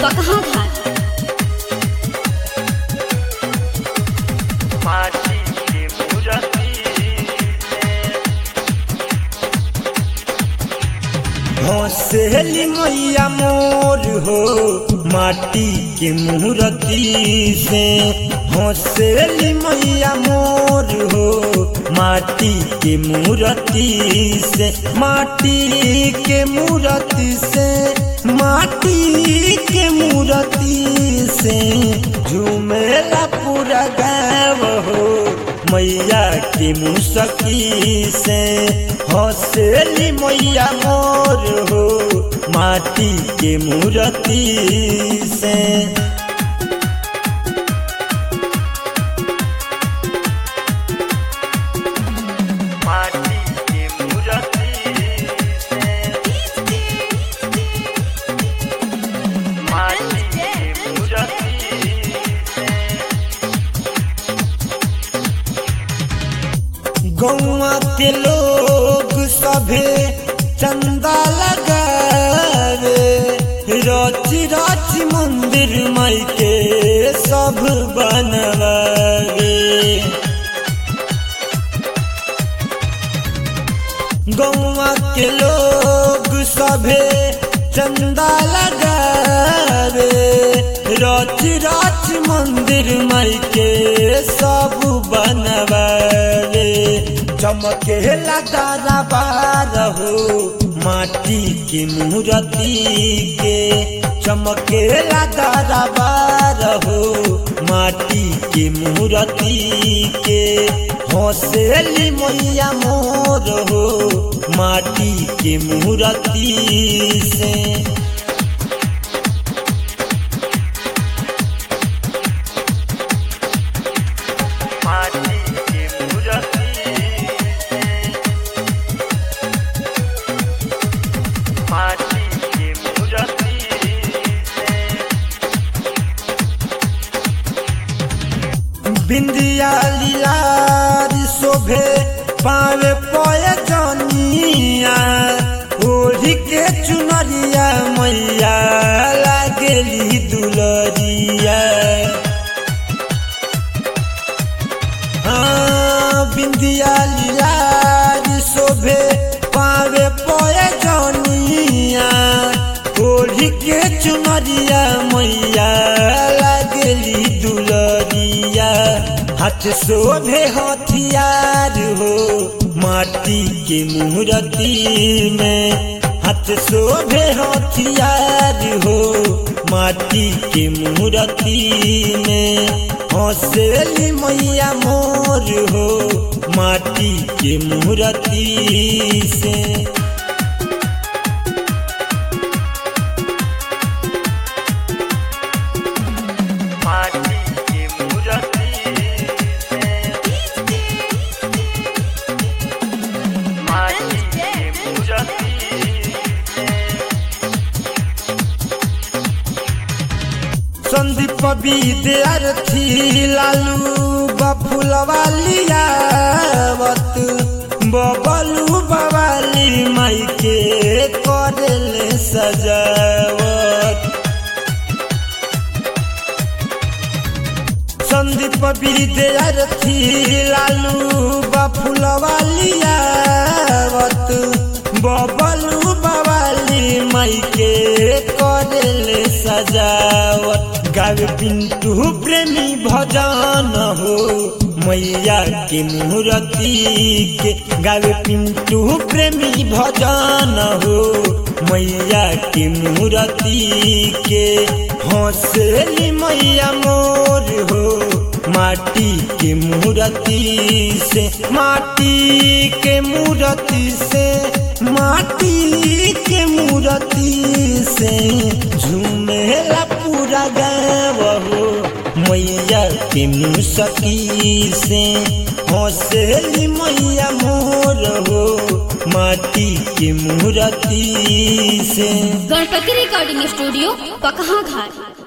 पकहा घाट माटी के मूर्ति हौसली मैया मोर हो माटी के मूर्ति से हौसली मैया मोर हो माटी के मूर्ति से माटी के मूर्ति से माटी के मूर्ति से झूमेला पूरा गाँव हो मैया के मुसकी से हौसली मैया मोर हो माटी के मूर्ति से माटी के मूर्ति माटी के मूर्ति गौवा के लोग सभे चंदा लगावे रची रची मंदिर माई के सब बनवावे गौवा के लोग सभे चंदा लगावे रच रच मंदिर माई के सब बनवावे चमके लगा बार हो माटी के मूर्ति के चमके लगा बार हो माटी के मूर्ति के हौसली मैया मोर हो माटी के मूर्ति से माटी के मूर्ति माटी के मूर्ति बिंदिया लीलारी शोभे पावे पय जनिया ओढ़ी के चुनरिया मैया लागेली दुलरिया हाँ, बिंदिया लीलारी शोभे पावे पय जनिया ओढ़ी के चुनरिया मैया लागेली दुलरिया हाथ शोभे हथियार हो माटी के मूर्ति में हाथ शोभे हथियार हो माटी के मूर्ति में हौसली मैया मोर हो माटी के मूर्ति से माटी के मूर्ति माटी के मूर्ति संदीप विद्यार्थी लालू बफुलवालियावत बबलू बवाली माई के करेले सजावत संदीप विद्यार्थी लालू बफुलवालियावत बबलू बवाली माई के करेले सजावत गावे पिंटू प्रेमी भजन हो मैया के मूर्ति के गावे पिंटू प्रेमी भजन हो मैया के मूर्ति के हौसली मैया मोर हो माटी के मूर्ति से माटी के मूर्ति से माटी के मूर्ति से झूमेला पूरा गाँव हो मैया के मुसकी से हौसली मैया मोर हो माटी के मूर्ति से गणपति रिकॉर्डिंग स्टूडियो पकहा घाट